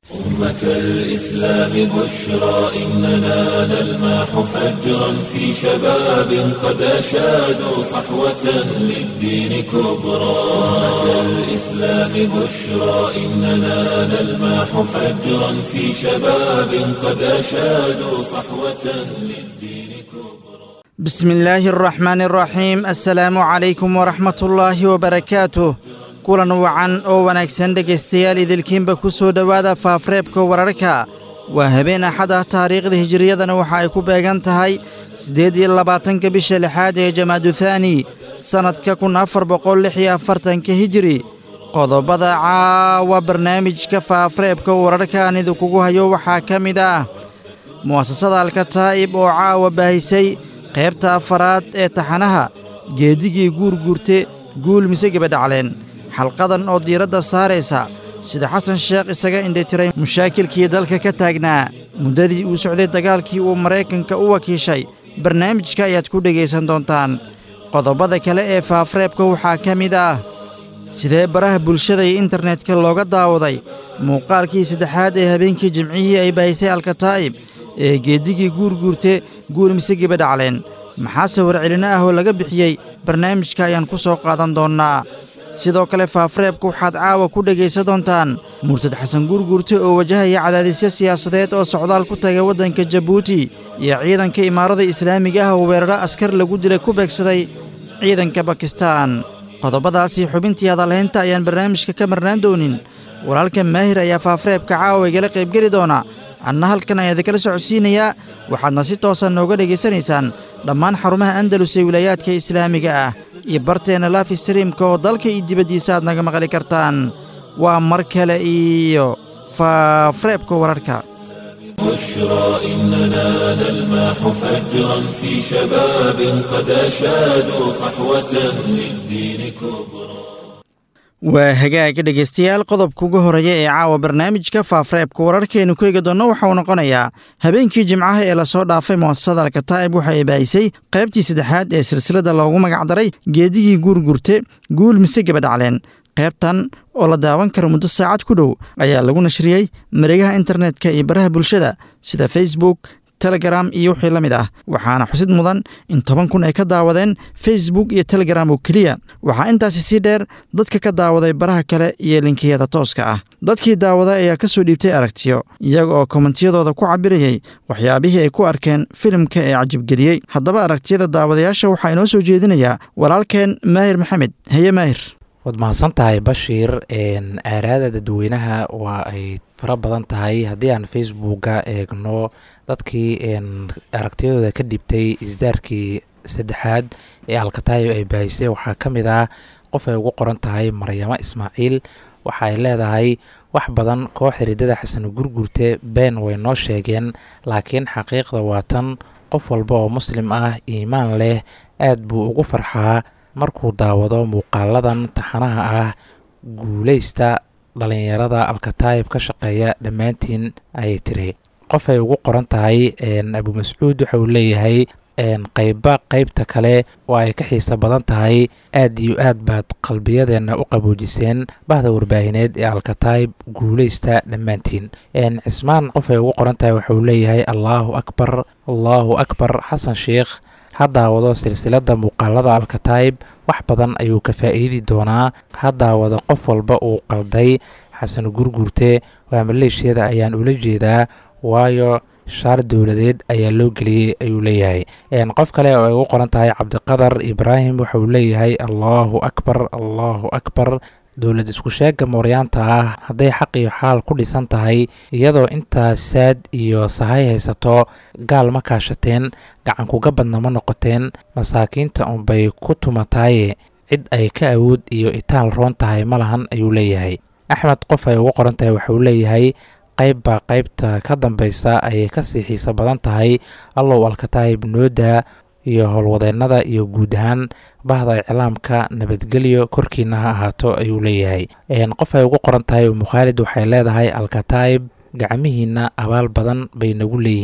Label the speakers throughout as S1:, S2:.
S1: أمة الإسلام بشرى إننا نلمح فجرا في شباب قد أشادوا صحوة للدين كبرى أمة الإسلام بشرى إننا نلمح فجرا في شباب قد أشادوا صحوة للدين كبرى
S2: بسم الله الرحمن الرحيم السلaamu calaykum waraxmat ullaahi wabarakaatuh kulan wacan oo wanaagsan dhegaystayaal idilkiinba ku soo dhowaada faafareebka wararka waa habeen axad ah taariikhda hijiriyadana waxa ay ku beegan tahay siddeed iyo labaatanka bisha lixaad ee jamaaduthani sannadka kun afar boqol lix iyo afartanka hijiri qodobada caawa barnaamijka faafareebka wararka aan idinkugu hayo waxaa ka mid ah mu'asasada alkataa'ib oo caawa baahisay qaybta afaraad ee taxanaha geedigii guurguurte guul mise gebadhacleen xalqadan oo diiradda saaraysa sida xasan sheekh isaga indhitiray mushaakilkii dalka ka taagnaa muddadii uu socday dagaalkii uu maraykanka u wakiishay barnaamijka ayaad ku dhegaysan doontaan qodobada kale ee faafareebka waxaa ka mid ah sidee baraha bulshada iyo internetka looga daawaday muuqaalkii saddexaad ee habeenkii jimcihii ay baahisay alkataa'ib ee geedigii guurguurte guul mise gebadhacleen maxaase warcelino ah oo laga bixiyey barnaamijka ayaan ku soo qaadan doonnaa sidoo kale faafareebka waxaad caawa ku dhegaysan doontaan murtad xasan guurguurte oo wajahaya cadaadisyo siyaasadeed oo socdaal ku tagay waddanka jabuuti iyo ciidanka imaarada islaamiga ah oo weeraro askar lagu dilay ku beegsaday ciidanka bakistaan qodobadaasii xubintii hadalhaynta ayaan barnaamijka ka marnaan doonin walaalka maahir ayaa faafareebka caawa igala qaybgeli doona anna halkan ayaa idinkala socodsiinayaa waxaadna si toosa nooga dhegaysanaysaan dhammaan xarumaha andalus ee wilaayaadka islaamiga ah iyo barteenna laf streamka oo dalka iyo dibaddiisa aad naga maqli kartaan waa mar kale iyo faafareebka wararka
S1: بشرى إننا نلمح فجرا في شباب قد أشادوا صحوة للدين كبرى
S2: waa hagaaga dhegaystayaal qodobka ugu horeeya ee caawa barnaamijka faafareebka wararkeenu ku eegi doonno waxa uu noqonayaa habeenkii jimcaha ee lasoo dhaafay mu'asasada alkataa'ib waxa ay baahisay qaybtii saddexaad ee silsilada loogu magacdaray geedigii guurgurte guul mise gebadhacleen qaybtan oo la daawan karo muddo saacad ku dhow ayaa lagu nashriyey mareegaha internetka iyo baraha bulshada sida facebook telegram iyo wixii la mid ah waxaana xusid mudan in toban kun ay ka daawadeen facebook iyo telegram oo keliya waxaa intaasi sii dheer dadka ka daawaday baraha kale iyo linkiyada tooska ah dadkii daawaday ayaa ka soo dhiibtay aragtiyo iyaga oo kommentiyadooda ku cabirayay waxyaabihii ay ku arkeen filimka ee cajibgeliyey haddaba aragtiyada daawadayaasha waxaa inoo soo jeedinayaa walaalkeen maahir maxamed heye maahir
S3: waad mahadsan tahay bashiir aaraada dadweynaha waa ay fara badan tahay haddii aan facebooka eegno dadkii aragtiyadooda ka dhibtay isdaarkii saddexaad ee alkatayo ay baahisay waxaa ka mid ah qof ay ugu qoran tahay maryamo ismaaciil waxa ay leedahay wax badan koox xiridada xasan gurgurte been way noo sheegeen laakiin xaqiiqda waa tan qof walba oo muslim ah iimaan leh aad buu ugu farxaa markuu daawado muuqaaladan taxanaha ah guuleysta dhalinyarada alkataayib ka shaqeeya dhammaantiin ayay tiri qof ay ugu qoran tahay abu mascuud waxa uu leeyahay qeyba qeybta kale oo ay ka xiisa badan tahay aad iyo aad baad qalbiyadeenna u qaboojiseen bahda warbaahineed ee alkataayib guuleysta dhammaantiin cismaan qof ay ugu qoran tahay waxa uu leeyahay allaahu akbar allaahu akbar xasan sheikh ha daawado silsilada muuqaalada alkataayib wax badan ayuu ka faa'iidi doonaa ha daawado qof walba uu qalday xasan gurgurte waa maleeshiyada ayaan ula jeedaa waayo shaar dowladeed ayaa loo geliyey ayuu leeyahay qof kale oo ay ugu qoran tahay cabdiqadar ibraahim waxa uu leeyahay allaahu akbar allaahu akbar dowlad isku sheega mooryaanta ah hadday xaq iyo xaal ku dhisan tahay iyadoo intaa saad iyo sahay haysato gaal ma kaashateen gacankuga badna ma noqoteen masaakiinta unbay ku tumataaye cid ay ka awood iyo itaal roon tahay ma lahan ayuu leeyahay axmed qof ay ugu qoran tahay waxauu leeyahay qaybbaa qaybta ka dambaysa ayay kasii xiiso badan tahay allow alkataayib noodaa iyo howlwadeennada iyo guud ahaan bahda iclaamka nabadgelyo korkiina ha ahaato ayuu leeyahay qof ay ugu qoran tahay umukhaalid waxay leedahay alkataayib gacmihiina abaal badan bay nagu leeyihiin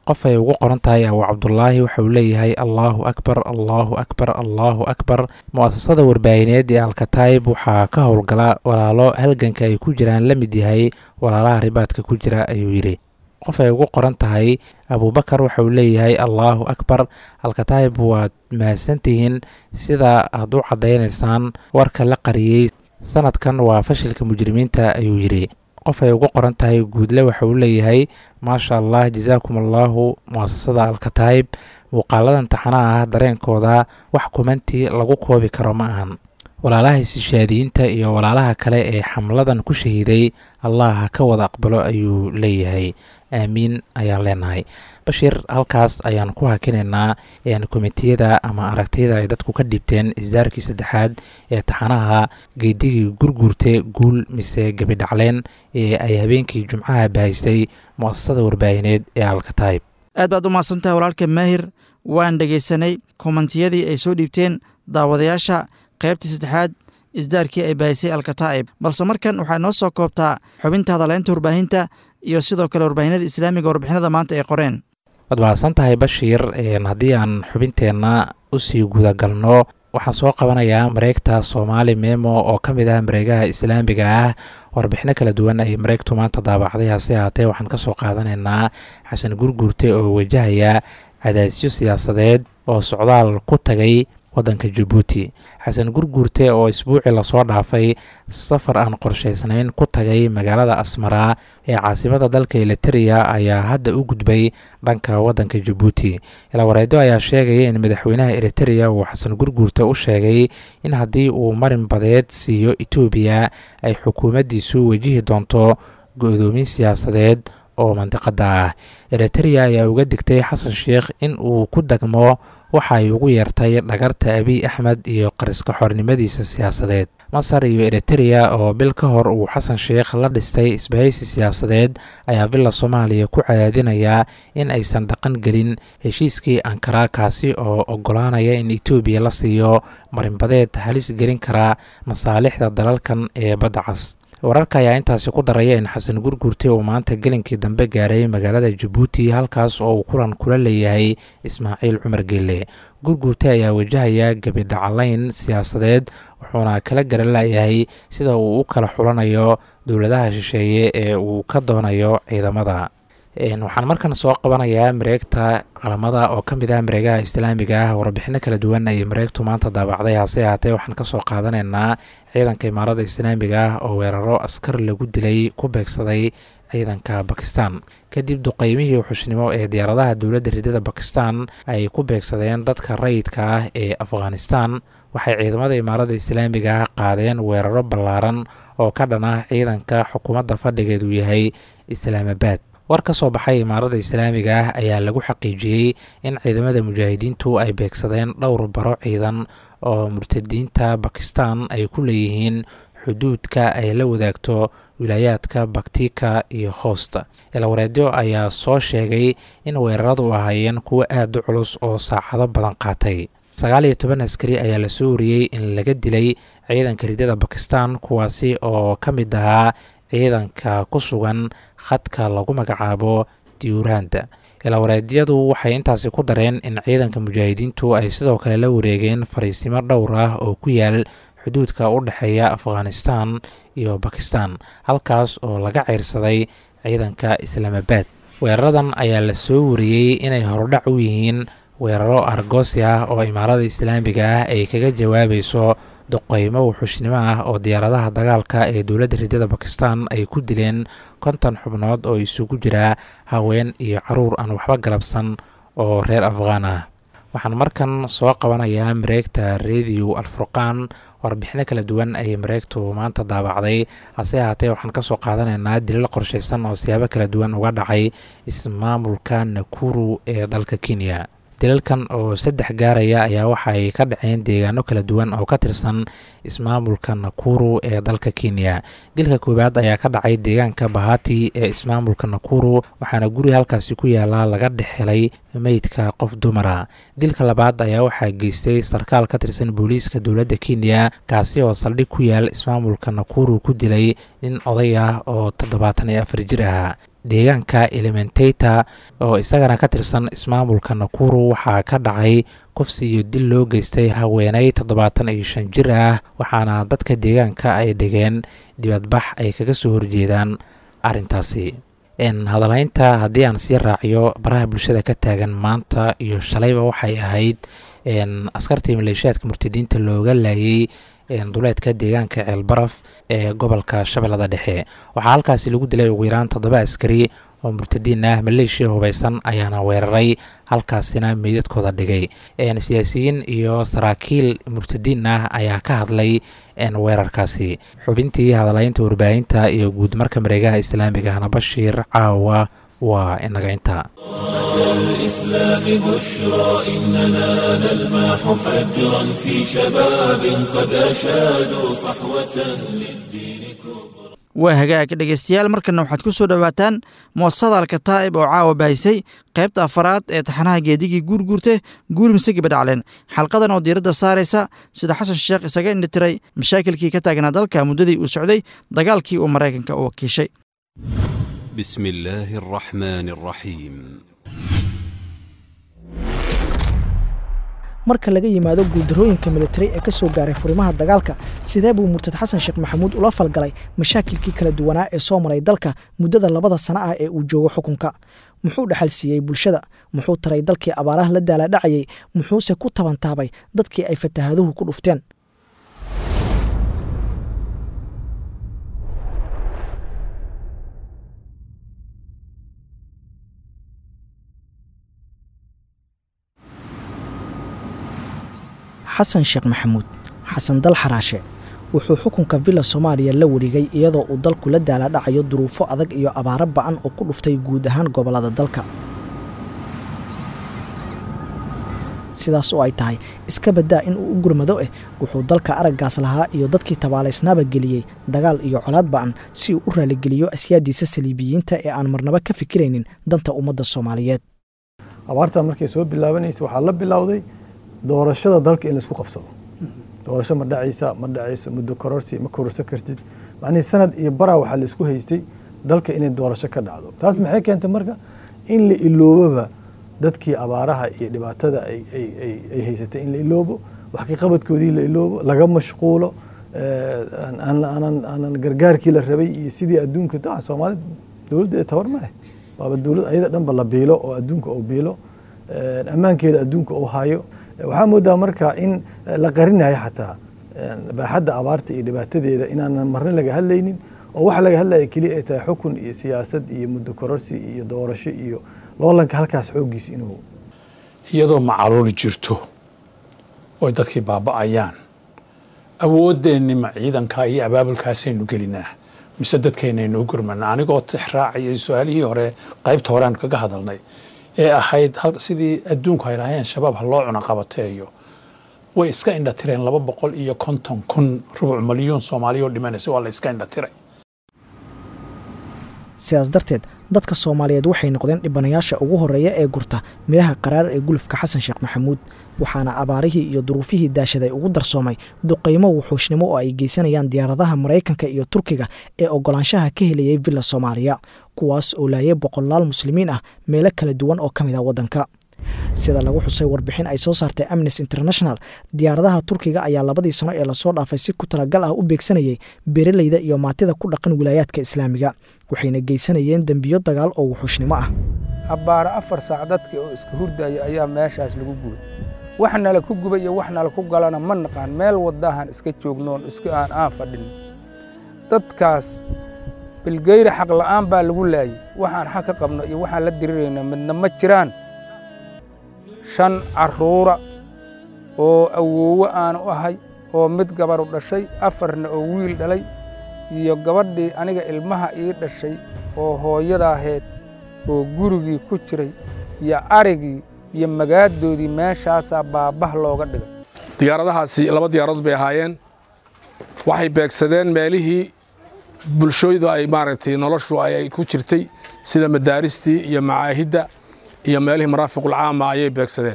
S3: qof ay ugu qoran tahay abu cabdulaahi waxa uu leeyahay allaahu akbar allaahu akbar allaahu akbar mu-asasada warbaahineed ee alkataib waxaa ka howlgala walaalo halganka ay ku jiraan la mid yahay walaalaha ribaadka ku jira ayuu yidhi qof ay ugu qoran tahay abuubakar waxa uu leeyahay allaahu akbar alkataib waad mahadsantihiin sida aad u caddaynaysaan warka la qariyey sanadkan waa fashilka mujrimiinta ayuu yidhi qof ay ugu qoran tahay guudle waxa uu leeyahay maasha allah jasaakum allaahu muasasada alkataib muuqaaladan taxanaha ah dareenkooda wax kumantii lagu koobi karo ma ahan walaalaha isishaadiyiinta iyo walaalaha kale ee xamladan ku shahiiday allah ha ka wada aqbalo ayuu leeyahay aamiin ayaan leenahay bashir halkaas ayaan ku hakinaynaa komitiyada ama aragtiyada ay dadku ka dhibteen isdaarkii saddexaad ee taxanaha geedigii gurguurte guul mise gebidhacleen ee ay habeenkii jumcaha bahaysay mu-asasada warbaahineed ee alkataib
S2: aad baad u mahadsantahay walaalka maahir waan dhegaysanay kommentiyadii ay soo dhiibteen daawadayaasha qaybtii saddexaad isdaarkii ay bahaysay alkataa'ib balse markan waxaa noo soo koobtaa xubinta hadaleynta warbaahinta iyo sidoo kale warbaahinada islaamiga warbixinada maanta ay qoreen
S3: waad mahadsan tahay bashiir haddii aan xubinteenna usii gudagalno waxaan soo qabanayaa mareegta soomaali memo oo ka mid ah mareegaha islaamiga ah warbixino kala duwan ay mareegtu maanta daabacday hase ahaatee waxaan ka soo qaadanaynaa xasan gurguurte oo wajahaya cadaadisyo siyaasadeed oo socdaal ku tagay waddanka jabuuti xasan gurguurte oo isbuucii lasoo dhaafay safar aan qorshaysnayn ku tagay magaalada asmaraa ee caasimada dalka eliteria ayaa hadda u gudbay dhanka waddanka jabuuti ilawareedo ayaa sheegaya in madaxweynaha eriteria uu xasan gurguurte u sheegay in haddii uu marin badeed siiyo etoobiya ay xukuumaddiisu wajihi doonto go-doomin siyaasadeed oo mandiqada ah eriteria ayaa uga digtay xasan sheikh in uu ku degmo waxa ay ugu yeertay dhagarta abiy axmed iyo qariska xornimadiisa siyaasadeed masar iyo eriteria oo bil ka hor uu xasan sheikh la dhistay isbahaysi siyaasadeed ayaa villa soomaaliya ku cadaadinayaa in aysan dhaqan gelin heshiiskii ankara kaasi oo ogolaanaya in etoobiya la siiyo marinbadeed halis gelin karaa masaalixda dalalkan ee badda cas wararka ayaa intaasi ku daraya in xasan gurgurte uu maanta gelinkii dambe gaaray magaalada jabuuti halkaas oo uu kulan kula leeyahay ismaaciil cumar geelle gurgurte ayaa wajahaya gebidhacalayn siyaasadeed wuxuuna kala garalayahay sida uu u kala xulanayo dowladaha shisheeye ee uu ka doonayo ciidamada waxaan markan soo qabanayaa mareegta calamada oo ka mid ah mareegaha islaamiga ah warbixino kala duwan ayay mareegtu maanta daabacday hase ahaatee waxaan kasoo qaadanaynaa ciidanka imaarada islaamiga ah oo weeraro askar lagu dilay ku beegsaday ciidanka bakistan kadib duqeymihii xushnimo ee diyaaradaha dowladda ridada bakistan ay ku beegsadeen dadka rayidka ah ee afghanistan waxay ciidamada imaarada islaamiga ah qaadeen weeraro ballaaran oo ka dhan ah ciidanka xukuumadda fadhigeedu yahay islaamabaad war ka soo baxay imaarada islaamiga ah ayaa lagu xaqiijiyey in ciidamada mujaahidiintu ay beegsadeen dhowr baro ciidan oo murtadiinta bakistan ay ku leeyihiin xuduudka ay la wadaagto wilaayaadka baktika iyo hoosta ilawareedyo ayaa soo sheegay in weeraradu ahaayeen kuwo aad u culus oo saacado badan qaatay sagaal iyo toban askari ayaa lasoo wariyey in laga dilay ciidanka ridada bakistan kuwaasi oo ka mid ahaa ciidanka ku sugan khadka lagu magacaabo diuranda ilaawareedyadu waxay intaasi ku dareen in ciidanka mujaahidiintu ay sidoo kale la wareegeen fariisimo dhowr ah oo ku yaal xuduudka u dhexeeya afghanistan iyo bakistan halkaas oo laga ceyrsaday ciidanka islaamabaad weeraradan ayaa la soo wariyey inay horudhac u yihiin weeraro argoosi ah oo imaarada islaamiga ah ay kaga jawaabayso duqeymo wuxuushnimo ah oo diyaaradaha dagaalka ee dowladda ridada bakistan ay ku dileen konton xubnood oo isugu jira haween iyo caruur aan waxba galabsan oo reer afghaan ah waxaan markan soo qabanayaa mareegta rediyo alfurqaan warbixino kala duwan ayay mareegtu maanta daabacday hase ahaatee waxaan kasoo qaadanaynaa dilal qorshaysan oo siyaabo kala duwan uga dhacay ismaamulka nakuru ee dalka kenya dilalkan oo saddex gaaraya ayaa waxaay ka dhaceen deegaano kala duwan oo ka tirsan ismaamulka nakuru ee dalka kenya dilka koowaad ayaa ka dhacay deegaanka bahati ee ismaamulka nakuru waxaana guri halkaasi ku yaala laga dhexhelay meydka qof dumara dilka labaad ayaa waxaa geystay sarkaal ka tirsan booliiska dowladda kenya kaasi oo saldhig ku yaal ismaamulka nakuru ku dilay nin oday ah oo toddobaatan iyo afar jir ahaa deegaanka elementata oo isagana ka tirsan ismaamulka nakuru waxaa ka dhacay kufsi iyo dil loo geystay haweeney toddobaatan iyo shan jir ah waxaana dadka deegaanka ay dhigeen dibadbax ay kaga soo horjeedaan arrintaasi hadalhaynta haddii aan sii raaciyo baraha bulshada ka taagan maanta iyo shalayba waxay ahayd askartii maleeshiyaadka murtadiinta looga laayay duleedka deegaanka ceelbaraf ee gobolka shabeellada dhexe waxaa halkaasi lagu dilay ugu yaraan toddoba askari oo murtadiin ah maleeshiya hubaysan ayaana weeraray halkaasina meydadkooda dhigay siyaasiyiin iyo saraakiil murtadiin ah ayaa ka hadlay weerarkaasi xubintii hadalaynta warbaahinta iyo guud marka mareegaha islaamigahna bashiir caawa waa inaga intaa
S1: الإسلام بشرى إننا نلمح فجرا في شباب قد أشادوا صحوة للدين كبرى
S2: waa hagaag dhegaystayaal markana waxaad ku soo dhowaataan muasasada alkataa'ib oo caawa bahisay qaybta afaraad ee taxanaha geedigii guurguurte guuri mise gabadhacleen xalqadan oo diiradda saaraysa sida xasan sheekh isaga indhitiray mashaakilkii ka taagnaa dalka muddadii uu socday dagaalkii uu maraykanka u wakiishay
S4: بسم الله الرحمن الرحيم
S5: marka laga yimaado guuldarooyinka militari ee ka soo gaaray furimaha dagaalka sidee buu murtad xasan sheekh maxamuud ula falgalay mashaakilkii kala duwanaa ee soo maray dalka muddada labada sano ah ee uu joogo xukunka muxuu dhexal siiyey bulshada muxuu taray dalkii abaaraha la daalaadhacayay muxuuse ku tabantaabay dadkii ay fatahaaduhu ku dhufteen xasan sheekh maxamuud xasan dal xaraashe wuxuu xukunka villa soomaaliya la wareegay iyadoo uu dalku la daalaadhacayo duruufo adag iyo abaaro ba'an oo ku dhuftay guud ahaan gobollada dalka sidaas oo ay tahay iska baddaa in uu u gurmado eh wuxuu dalka araggaas lahaa iyo dadkii tabaalaysnaaba geliyey dagaal iyo colaad ba'an si uu u raaligeliyo asyaadiisa saliibiyiinta ee aan marnaba ka fikiraynin danta ummadda soomaaliyeed
S6: abaartaa markay soo bilaabanaysa waxaa la bilowday doorashada dalka in laisku qabsado doorasho ma dhacaysa ma dhacayso muddo kororsi ma kororsan kartid macnihii sanad iyo baraa waxaa laisku haystay dalka inay doorasho ka dhacdo taas maxay keentay marka in la iloobaba dadkii abaaraha iyo dhibaatada ay haysatay in la iloobo wax ka qabadkoodii la iloobo laga mashquulo aanan gargaarkii la rabay iyo sidii adduunka daa soomaalida dowladda ee tabar ma leh waaba dowlad ayada dhanba la biilo oo adduunka uu biilo ammaankeeda adduunka uu hayo waxaa moodaa marka in la qarinayo xataa baaxadda abaarta iyo dhibaatadeeda inaanan marna laga hadlaynin oo waxa laga hadlaya keliya ay tahay xukun iyo siyaasad iyo muddo kororsi iyo doorasho iyo loolanka halkaas xooggiisa inuu
S7: iyadoo macaluuli jirto oy dadkii baaba'ayaan awooddeenni ma ciidankaa iyo abaabulkaasaynu gelinaa mise dadkeennaynuu gurmanaa anigoo tix raacayay su-aalihii hore qaybta horeaan kaga hadalnay ee ahayd sidii adduunku ay lahaayeen shabaab ha loo cuna qabateeyo way iska indhatireen laba boqol iyo konton kun rubuc milyuun soomaaliya oo dhimanaysa waa la iska indhatiray
S5: sidaas darteed dadka soomaaliyeed waxay noqdeen dhibanayaasha ugu horreeya ee gurta midhaha qaraar ee gulufka xasan sheekh maxamuud waxaana abaarihii iyo duruufihii daashaday ugu darsoomay duqaymo wuxuushnimo oo ay geysanayaan diyaaradaha maraykanka iyo turkiga ee oggolaanshaha ka helayay villa soomaaliya kuwaas oo laayay boqolaal muslimiin ah meelo kala duwan oo ka mid ah waddanka sida lagu xusay warbixin ay soo saartay amnesty international diyaaradaha turkiga ayaa labadii sano ee lasoo dhaafay si ku talagal ah u beegsanayay beeraleyda iyo maatida ku dhaqan wilaayaadka islaamiga waxayna geysanayeen dembiyo dagaal oo wuxuushnimo ah
S8: abbaaro afar saac dadkii oo iska hurdaya ayaa meeshaas lagu gubay wax nala ku guba iyo wax nala ku galana ma naqaan meel waddahan iska joognoon iska aan aan fadhin dadkaas bilgeyri xaq la'aan baa lagu laayay waxaan xaq ka qabno iyo waxaan la dirirayna midna ma jiraan shan carruura oo awoowo aanu ahay oo mid gabaru dhashay afarna oo wiil dhalay iyo gabadhii aniga ilmaha ii dhashay oo hooyadaaheed oo gurigii ku jiray iyo arigii iyo magaadoodii meeshaasaa baabah looga dhigay
S9: diyaaradahaasi laba diyaaradood bay ahaayeen waxay beegsadeen meelihii bulshooydu ay maaragtay noloshu ay ku jirtay sida madaaristii iyo macaahidda iyo meelihii maraafiqulcaama ayay beegsadeen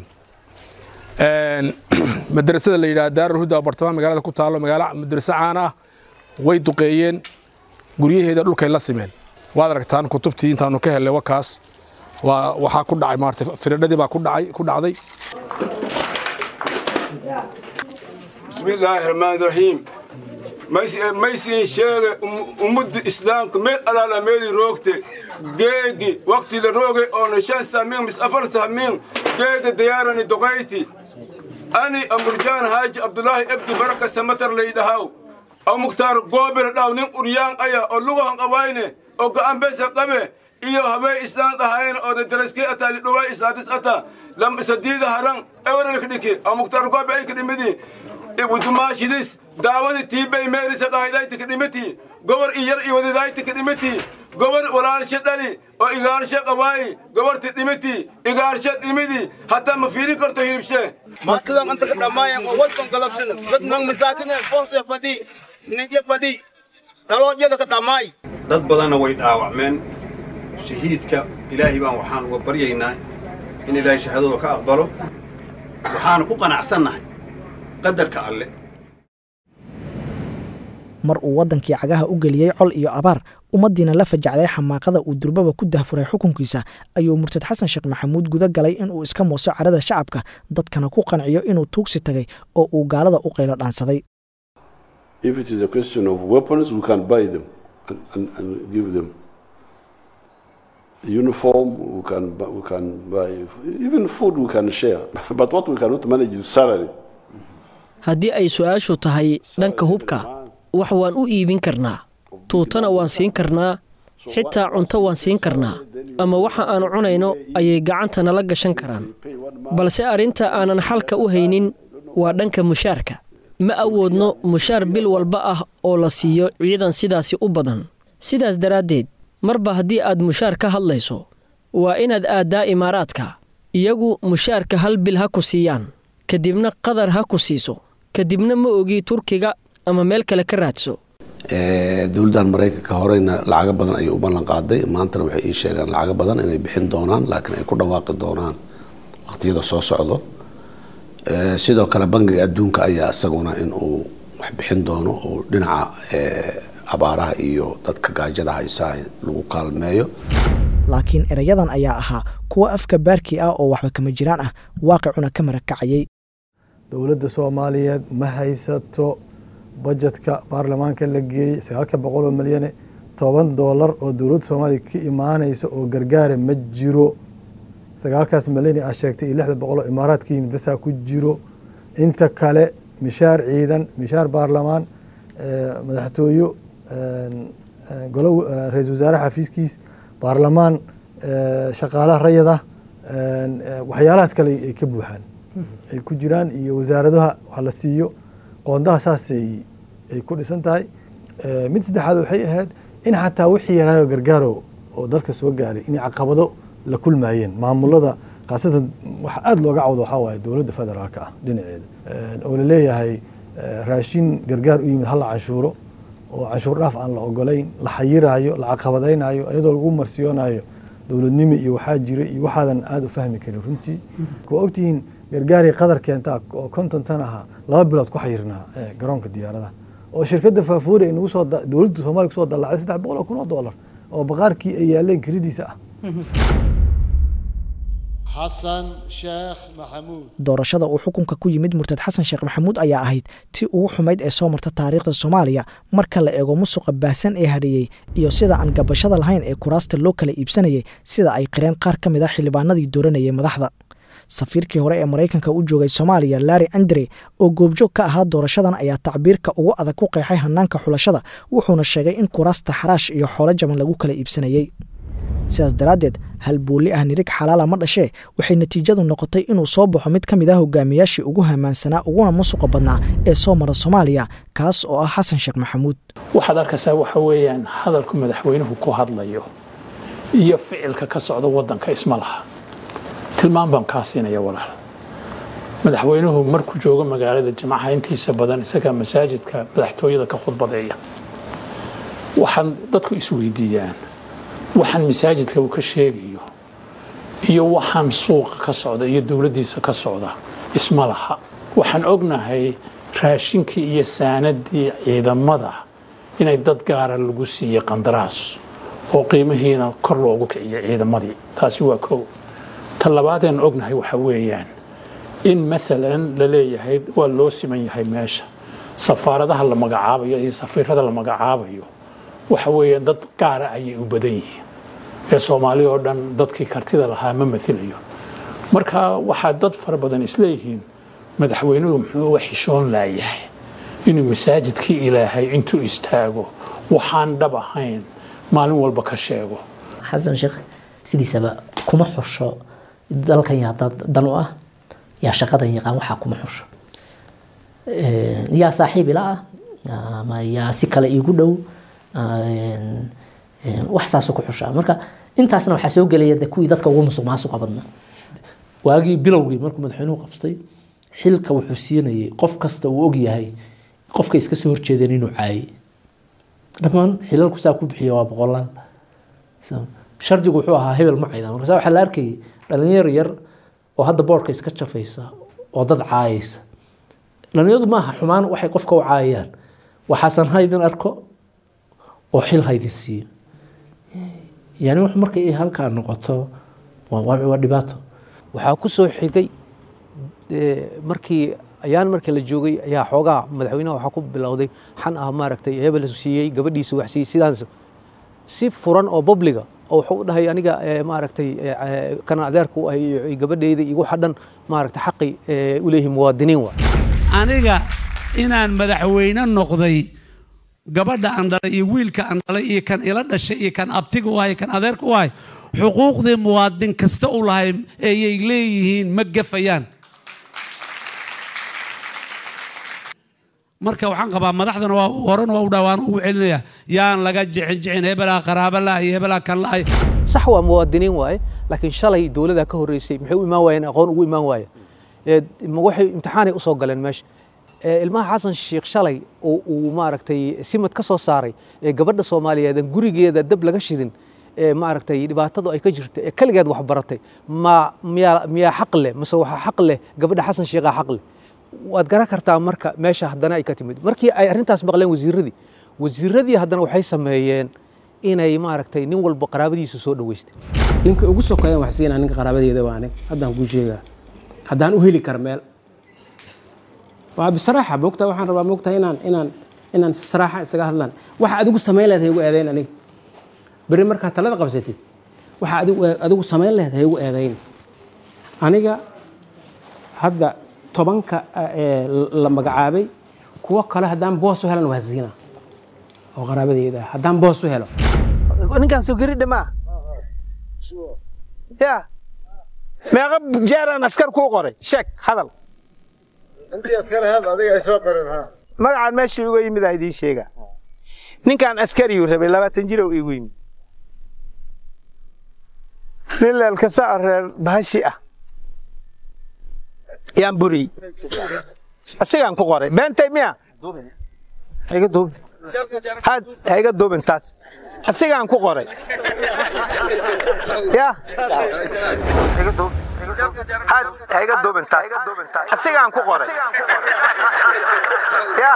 S9: madrasada la yidhaha daarulhuda oo bartamaha magaalada ku taallo magaalo madraso caan ah way duqeeyeen guryaheeda dhulkay la simeen waad aragtaan kutubtii intaanu ka helnay wakaas waa waxaa ku dhacay maarata firadhadii baa ku dhacay ku dhacday
S10: bismillaahi raxmaani raxiim maysiin sheege ummadda islaamka meel alaala meeli roogte geegi waqti la rooge oona shan samiin mis afar samiin geega diyaarani doqayti ani amurjaan haaji abdulaahi ebdi baraka samatar laydhahaw aw muktaar goobel dhaw nin uryaan aya oo lugahan qabayne oo ga'an besa qabe iyo habee islaan dhahayne oo daraskee ataa lidhuwaa islaadis ata lam sadiida haran ewerelka dhiki aw muktaar goobe ay kadhimidi ibudumaashidis daawadi tiibay meelisa dhahaydayti kadhimiti gobor iyar iyo wadidayti kadhimiti gobor walaalshe dhali oo igaarshe qabaayi goborti dhimiti igaarshe dhimidi hataa ma fiiri karto hilibshe
S11: maatidan anta ka dhammaayeen oo waddan galabsana dad nang masaakineen boose fadhi ninje fadhi dhaloonyada ka dhammaay
S12: dad badanna way dhaawacmeen shahiidka ilaahay baan waxaan uga baryaynaa in ilaahay shahaadada ka aqbalo waxaanu ku qanacsannahay qadarka alle
S5: mar uu waddankii cagaha u geliyey col iyo abaar ummaddiina la fajacday xamaaqada uu durbaba ku dahfuray xukunkiisa ayuu murtad xasan sheekh maxamuud guda galay inuu iska mooso carada shacabka dadkana ku qanciyo inuu tuugsi tagay oo uu gaalada u qaylo dhaansaday
S13: uniform, we can, bu- we can buy, even food we can share. But what we cannot manage is salary.
S14: haddii ay su-aashu tahay dhanka hubka wax waan u iibin karnaa tuutana waan siin karnaa xitaa cunto waan siin karnaa ama waxa aanu cunayno ayay gacanta nala gashan karaan balse arrinta aanan xalka u haynin waa dhanka mushaarka ma awoodno mushaar bil walba ah oo la siiyo ciidan sidaasi u badan sidaas daraaddeed marba haddii aad mushaar ka hadlayso waa inaad aaddaa imaaraadka iyagu mushaarka hal bil ha ku siiyaan kadibna qadar ha ku siiso kadibna ma ogi turkiga ama meel kale ka raadso
S15: dowladdan maraykanka horeyna lacago badan ayay u ballan qaaday maantana waxay ii sheegaan lacago badan inay bixin doonaan laakiin ay ku dhawaaqi doonaan waqtiyada soo socdo Eh, sidoo kale bangiga adduunka ayaa isaguna in uu wax bixin doono oo dhinaca eh, abaaraha iyo dadka gaajada haysaa lagu kaalmeeyo
S5: laakiin erayadan ayaa ahaa kuwa afka baarkii ah oo waxba kama jiraan ah waaqicuna ka marakacayay
S6: dowladda soomaaliyeed ma haysato bajetka baarlamaanka la geeyey sagaalka boqol oo milyane toban doolar oo dowladda soomaaliya ka imaanaysa oo gargaara ma jiro sagaalkaas milyan aa sheegtay iyo lixda boqol oo imaaraadka yimid basaa ku jiro inta kale mishaar ciidan mishaar baarlamaan eh, madaxtooyo eh, golo eh, ra-iisul wasaare xafiiskiis baarlamaan eh, shaqaalaha rayada eh, waxyaalahaas kale ay ka buuxaan ay ku jiraan iyo wasaaradaha wax la siiyo qoondaha saasay ay ku dhisan tahay Eh, mid saddexaad waxay ahayd in xataa wixii yaraayo gargaaro oo dalka soo gaaray inay caqabado la kulmayeen maamulada khaasatan waxa aada looga cawdo waxaa waaye dowladda federaalka ah dhinaceeda Eh, oo laleeyahay eh, raashin gargaar u yimid hala canshuuro oo canshuur dhaaf aan la ogolayn la xayiraayo la caqabadaynayo iyadoo lagu marsiyoonayo dowladnimo iyo waxaa jira iyo waxaadan aada u fahmi karin runtii waa ogtihiin gargaarii qadar keentaa oo konton tan ahaa laba bilood ku xayirnaa eh, garoonka diyaaradaha oo shirkadda faafuuri ay nagu soo da- dowladda soomaaliya kusoo dallacday saddex boqol oo kun oo doolar oo baqaarkii ay yaaleen kiridiisa ah
S16: xasan sheekh maxamuud
S5: doorashada uu xukunka ku yimid murtad xasan sheekh maxamuud ayaa ahayd tii ugu xumayd ee soo marta taariikhda soomaaliya marka la eego musuqa baahsan ee hadheeyey iyo sida aan gabashada lahayn ee kuraasta loo kala iibsanayay sida ay qireen qaar ka mid a xildhibaanadii dooranayay madaxda safiirkii hore ee maraykanka u joogay soomaaliya larry andre oo goobjoog ka ahaa doorashadan ayaa tacbiirka ugu adag ku qeexay hanaanka xulashada wuxuuna sheegay in kuraasta xaraash iyo xoolo jaban lagu kala iibsanayey sidaas daraaddeed hal booli ah nirig xalaala ma dhashee waxay natiijadu noqotay inuu soo baxo mid ka mid ah hogaamiyaashii ugu hamaansanaa uguna musuqa badnaa ee soo mara soomaaliya kaas oo ah xasan sheekh maxamuud
S7: waxaad arkaysaa waxa weeyaan hadalku madaxweynuhu ku hadlayo iyo ficilka ka socda waddanka isma laha tilmaan baan kaa siinaya walaal madaxweynuhu markuu joogo magaalada jimcaha intiisa badan isagaa masaajidka madaxtooyada ka khudbadeeya waxaan dadku isweydiiyaan waxaan masaajidka uu ka sheegayo iyo waxaan suuqa ka socda iyo dowladdiisa ka socda isma laha waxaan ognahay raashinkii iyo saanadii ciidamada inay dad gaara lagu siiyey qandaraas oo qiimihiina kor loogu kiciyo ciidamadii taasi waa kow ta labaadeen ognahay waxa weeyaan in maalan la leeyahay waa loo siman yahay meesha safaaradaha la magacaabayo iyo safiirada la magacaabayo waxa weeyaan dad gaara ayay u badan yihiin ee soomaali oo dhan dadkii kartida lahaa ma mailayo marka waxaa dad fara badan isleeyihiin madaxweynuhu muxuu uga xishoon laayahay inuu masaajidkii ilaahay intuu istaago waxaan dhab ahayn maalin walba ka sheego
S17: xasan sheekh sidiisaba kuma xusho dalkan yaa dad dan u ah yaa shaqadan yaqaan waxaa kuma xusho yaa saaxiib ila ah ama yaa si kale iigu dhow wax saasoo ku xushaa marka intaasna waxaa soo gelaya de kuwii dadka ugu musuq maasuqa badnaa waagii bilowgii markuu madaxweynuhu qabtay xilka wuxuu siinayay qof kasta uu ogyahay qofka iska soo horjeedeen inuu caayay dhammaan xilalku saa ku bixiya waa boqolaal shardigu wuxuu ahaa hebel ma cayda markaasa waxaa la arkayay dhalinyaro yar oo hadda boorka iska jafaysa oo dad caayaysa dhalinyaradu maaha xumaan waxay qofka u caayayaan waxaasan haydin arko oo xil haydin siiyo yani wax markay halkaa noqoto waa dhibaato
S18: waxaa ku soo xigay markii ayaan markii la joogay ayaa xoogaa madaxweynaha waxaa ku bilowday xan ah maaragtay hebel siiyey gabadhiisa wax siiyey sidaas si furan oo publiga oo wuxuu u dhahay aniga maaragtay kana adeerka u ahay gabadheyda igu xadhan maaragtay xaqi u leeyihiin muwaadiniin waa
S19: aniga inaan madaxweyne noqday gabadha aan dhalay iyo wiilka aan dhalay iyo kan ila dhashay iyo kan abtiga u ahay kan adeerka u ahay xuquuqdii muwaadin kasta u lahay ayay leeyihiin ma gafayaan marka waxaan qabaa madaxdana waa horena waa u dhawaan ugu celinaya yaan laga jicin jicin hebelaa qaraaba la iyo hebelaa kan la
S18: sax waa muwaadiniin waaye laakiin shalay dowladda ka horreysay maxay u imaan waayeen aqoon ugu imaan waayeen waxay imtixaanay usoo galeen meesha ilmaha xasan sheekh shalay oo uu maaragtay simad ka soo saaray ee gabadha soomaaliyeed aan gurigeeda dab laga shidin ee maaragtay dhibaatadu ay ka jirto ee kaligeed wax baratay ma miyaa miyaa xaq leh mase waxaa xaq leh gabadha xasan sheekhaa xaq leh waad garan kartaa marka meesha haddana ay ka timid markii ay arrintaas maqleen wasiiradii wasiiradii haddana waxay sameeyeen inay maaragtay nin walba qaraabadiisu soo dhaweystay
S20: ninka ugu sokeeyan wax siinaa ninka qaraabadeeda waa anig haddaan kuu sheegaa haddaan u heli kar meel waa bisraaxa moogtaa waxaan rabaa moogtaa inaan inaan inaan saraaxa isaga hadlaan waxa adigu samayn leed haygu eedayn aniga berri markaa talada qabsatid waxa adigu adigu samayn leed haygu eedayn aniga hadda tobanka la magacaabay kuwo kale haddaan boos u helan waa siina oo qaraabadeeda haddaan boos u helo
S21: ninkaan soo geri dhamaa ya meeqa jeeraan askar kuu qoray sheeg hadal magacaan meeshii uga yimid aa idiin sheega ninkaan askariyuu rabay labaatan jirow igu yimid nin leelkasa reer bahashi ah yaan buriyey asigaan ku qoray beentay miya haiga duubin had haiga duubin taas asigaan ku qoray ya had haiga duubin taas asigaan ku qoray ya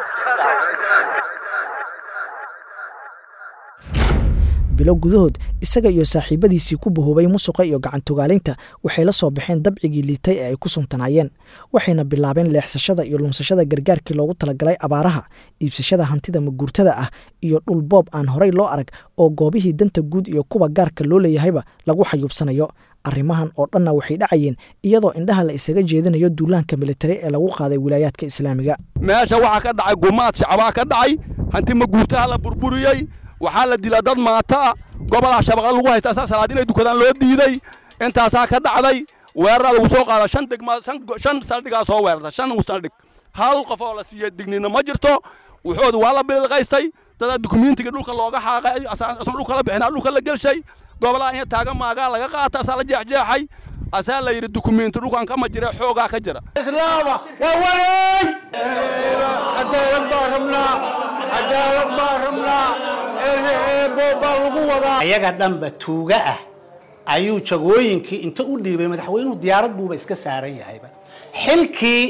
S5: bilo gudahood isaga iyo saaxiibadiisii ku bahoobay musuqa iyo gacantogaalaynta waxay la soo baxeen dabcigii liitay ee ay ku suntanaayeen waxayna bilaabeen leexsashada iyo lunsashada gargaarkii loogu talagalay abaaraha iibsashada hantida maguurtada ah iyo dhulboob aan horay loo arag oo goobihii danta guud iyo kuwa gaarka loo leeyahayba lagu xayuubsanayo arrimahan oo dhanna waxay dhacayeen iyadoo indhaha la isaga jeedinayo duulaanka militari ee lagu qaaday wilaayaadka islaamiga
S22: meesha waxaa ka dhacay gumaad shacbaa ka dhacay hanti maguurtaha la burburiyey waxaa la dilaa dad maata ah gobolaha shabaqa lagu haysta asaa salaad inay dukadaan loo diiday intaasaa ka dhacday weeraraa lagu soo qaada shan degma shan saldhigaa soo weerarta shan saldhig hal qof oo la siiyey dignina ma jirto wuxoodu waa la bililqaystay dadaa dukumentiga dhulka looga xaaqay asan dhulka la bixinaa dhulka la gelshay gobolaha in taaga maagaa laga qaata asaa la jeexjeexay asaa la yidhi dukumenti dhulkan kama jira xoogaa ka jira
S21: islaama waa wareey cadaalad baa rabnaa cadaalad baa rabnaa baa lagu wadaa
S23: ayaga dhanba tuuga ah ayuu jagooyinkii inta u dhiibay madaxweynuhu diyaarad buuba iska saaran yahayba xilkii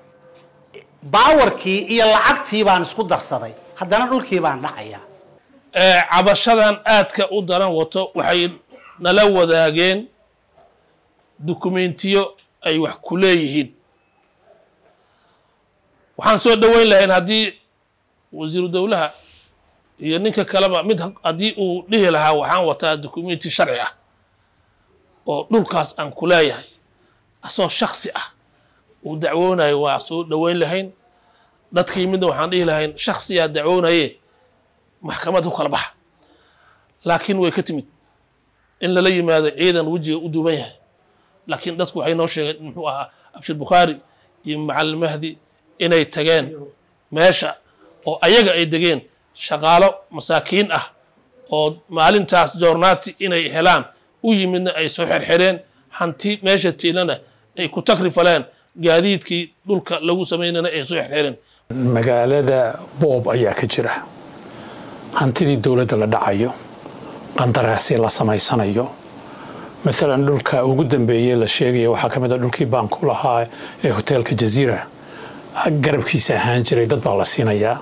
S23: baawarkii iyo lacagtii baan isku darsaday haddana dhulkii baan dhacayaa
S1: cabashadan aadka u daran wato waxay nala wadaageen dukumentiyo ay wax ku leeyihiin waxaan soo dhoweyn lahayn haddii wasiiru dowlaha iyo ninka kaleba mid haddii uu dhihi lahaa waxaan wataa dukumenti sharci ah oo dhulkaas aan ku leeyahay asoo shaksi ah uu dacwoonayo waa soo dhoweyn lahayn dadkii midna waxaan dhihi lahayn shaksiyaa dacwoonaye maxkamad ku kala baxa laakiin way ka timid in lala yimaado ciidan wejiga u duuban yahay laakiin dadku waxay noo sheegeen muxuu ahaa abshir bukhaari iyo macalin mahdi inay tageen meesha oo ayaga ay degeen shaqaalo masaakiin ah oo maalintaas joornaati inay helaan u yimidna ay soo xerxereen hanti meesha tiilana ay ku takrifaleen gaadiidkii dhulka lagu samaynana ay soo xerxereen
S7: magaalada boob ayaa ka jira hantidii dowladda la dhacayo qandaraasii la samaysanayo maalan dhulka ugu dambeeyey la sheegaya waxaa ka mid a dhulkii baanku lahaa ee hoteelka jaziira garabkiisa ahaan jiray dad baa la siinayaa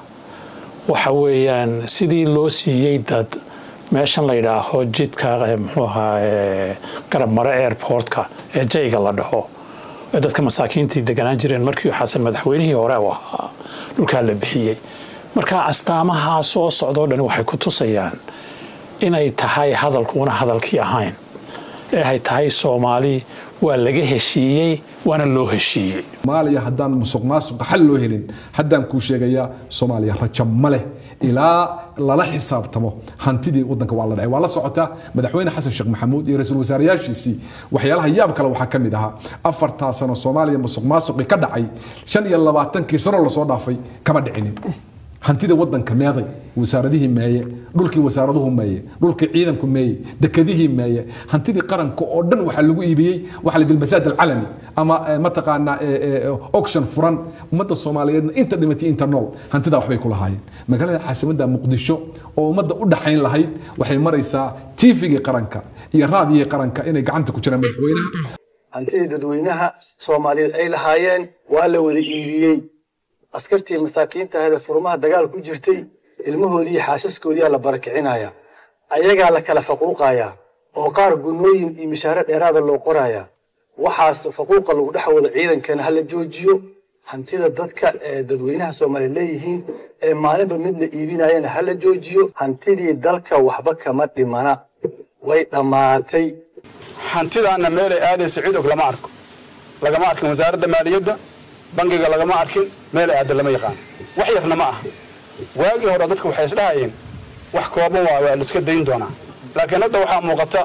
S7: waxa weeyaan sidii loo siiyey dad meeshan la yidhaaho jidka muxuu ahaa garab mare airportka ee jayga la dhaho ee dadka masaakiintii deganaan jireen markii xasan madaxweynihii hore u ahaa dhulkaa la bixiyey marka astaamaha soo socdoo dhan waxay ku tusayaan inay tahay hadalkuuna hadalkii ahayn ee ay tahay soomaali waa laga heshiiyey waana loo heshiiyey
S2: soomaaliya haddaan musuq maasuqa xal loo helin haddaan kuu sheegayaa soomaaliya rajo ma leh ilaa lala xisaabtamo hantidii wadanka waa la dhacay waa la socotaa madaxweyne xasan sheekh maxamuud iyo ra-iisul wasaarayaashiisii waxyaalaha yaab kale waxaa ka mid ahaa afartaa sano soomaaliya musuq maasuqii ka dhacay shan iyo labaatankii sano lasoo dhaafay kama dhicinin hantida wadanka meeday wasaaradihii meeye dhulkii wasaaraduhu meeye dhulkii ciidanku meeye dekadihii meeye hantidii qaranka oo dhan waxaa lagu iibiyey waxa la bilmasaad alcalani ama mataqaanaa auction furan ummadda soomaaliyeedna inta dhimatay inta nool hantidaa waxbay ku lahaayeen magaalada caasimadda muqdisho oo ummadda u dhaxayn lahayd waxay maraysaa tiifigii qaranka iyo raadiyii qaranka inay gacanta ku jiraan madaxweynaha
S6: hantidii dadweynaha soomaaliyeed ay lahaayeen waa la wada iibiyey askartii masaakiinta ahayd ee furmaha dagaal ku jirtay ilmahoodii iyo xaasaskoodii la barakicinaya ayagaa la kala faquuqayaa oo qaar gunooyin iyo mishaare dheeraada loo qorayaa waxaas faquuqa lagu dhex wado ciidankana hala joojiyo hantida dadka ee dadweynaha soomaaliya leeyihiin ee maalinba mid la iibinayana hala joojiyo hantidii dalka waxba kama dhimana way dhammaatay
S3: hantidaana meelay aadaysa cidog lama arko lagama arkin wasaaradda maaliyadda bangiga lagama arkin meelay aada lama yaqaan wax yarna ma aha waagii hore dadku waxay isdhahayeen wax kooban waa waa laiska dayn doonaa laakiin hadda waxaa muuqata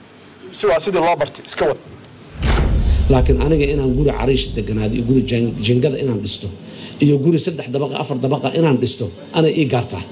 S3: si waa sidii loo bartay iska wad
S24: laakiin aniga inaan guri cariish deganaado iyo guri jingada inaan dhisto iyo guri saddex dabaqa afar dabaqa inaan dhisto anay ii gaartaa